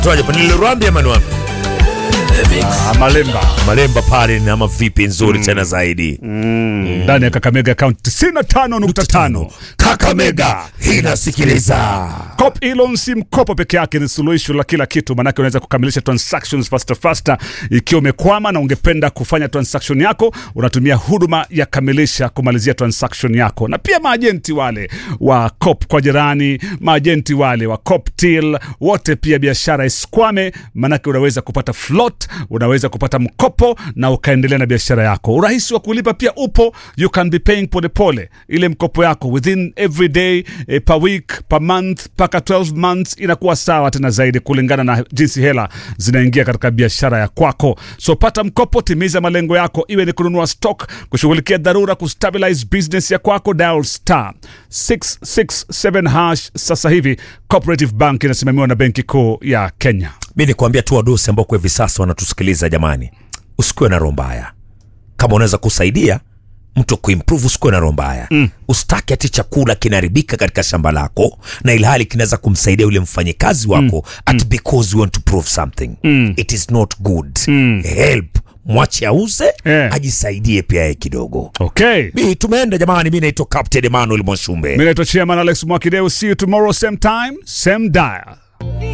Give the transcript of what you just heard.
Tuaje pa niliruambi ama niwapi? Ah, Malemba Malemba pale ni ama vipi nzuri tena zaidi. ndani ya Kakamega County 95.5 Kakamega inasikiliza. Cop Elon si mkopo peke yake, ni suluhisho la kila kitu, maanake unaweza kukamilisha transactions faster faster. Ikiwa umekwama na ungependa kufanya transaction yako, unatumia huduma ya Kamilisha kumalizia transaction yako, na pia maajenti wale wa Cop kwa jirani, maajenti wale wa Cop Till, wote pia biashara isikwame, maanake unaweza kupata float, unaweza kupata mkopo na ukaendelea na biashara yako. Urahisi wa kulipa pia upo, you can be paying polepole ile mkopo yako within every day eh, per week per month mpaka 12 months inakuwa sawa tena zaidi kulingana na jinsi hela zinaingia katika biashara ya kwako so pata mkopo timiza malengo yako iwe ni kununua stock kushughulikia dharura kustabilize business ya kwako dial star 667 hash sasa hivi cooperative bank inasimamiwa na benki kuu ya kenya mi ni kuambia tu wadosi ambao kwa hivi sasa wanatusikiliza jamani usikuwe na roho mbaya kama unaweza kusaidia mtu kuimprove usikuwe na roho mbaya mm. usitaki ati chakula kinaharibika katika shamba lako na ilhali kinaweza kumsaidia yule mfanyikazi wako mm. at because you want to prove something mm. it is not good mm. help mwache auze Eh. ajisaidie pia yeye kidogo okay mi tumeenda jamani mi naitwa captain emmanuel mwashumbe mi naitwa chairman alex mwakideu see you tomorrow same time same dial